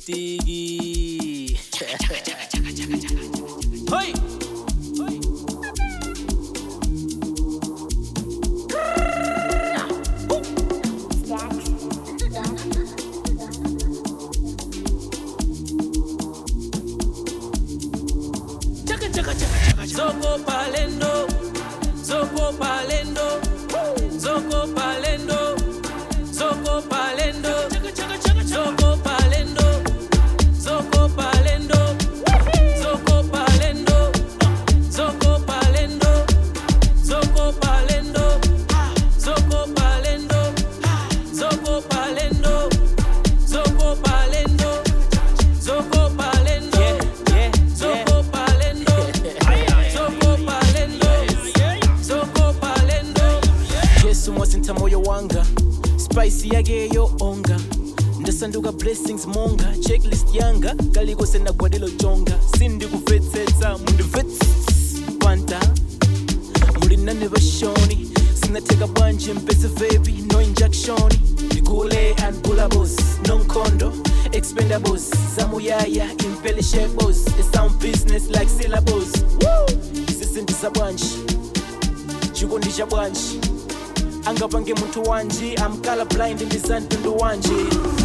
lipstiki Hoi! Chaka chaka chaka chaka Zoko palendo Zoko palendo Zoko palendo Zoko palendo Chaka chaka chaka Zoko palendo Zoko palendo Zoko palendo Zoko palendo Zoko palendo Zoko palendo Zoko palendo Zoko palendo Zoko palendo Zoko palendo Zoko palendo Zoko palendo yesu mwasinta moyo wanga spice yake yo onga ndasanduka blessings monga checklist yanga kalikose nagwadilo chonga sindikupfetsetsa mundivets kwanta muli nane vashoni sinatheka bwanje mpese vepi no injection ndikule unpullables no nkhondo expendables zamuyaya impelishables a sound business like syllables isisindisa bwanje chikondi cha bwanji angapange munthu wanji amkala blind ndizamtundu wanje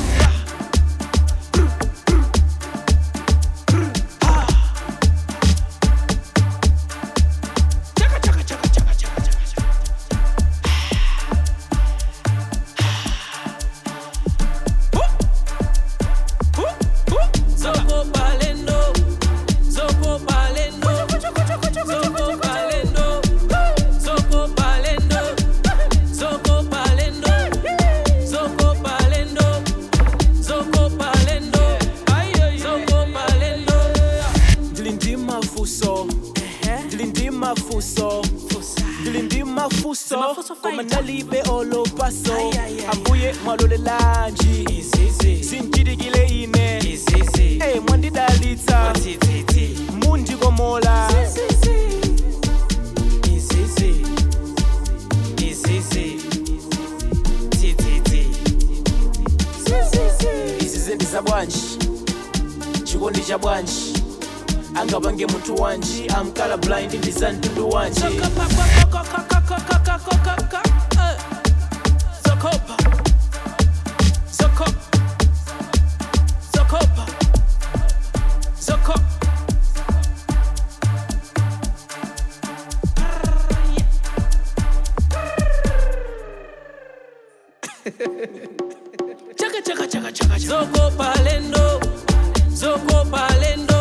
Zoko palendo Zoko palendo Zoko palendo Zoko palendo Zoko palendo Zoko palendo Zoko palendo Zoko palendo ndili ndi mafuso ndili ndi mafuso ndili ndi mafuso Zimafuso koma fighter. nalibe olopaso Ay, ay, ay. ambuye mwalolelanji sinchitikile ine Eh, mwandidalitsa mundikomola izi zendisa bwanji chikondi cha bwanji angapange munthu wanji amkala blind ndizamtundu wanje Zakopa Zakop Zakopa Zakop Chaka chaka chaka chaka Zoko palendo Zoko palendo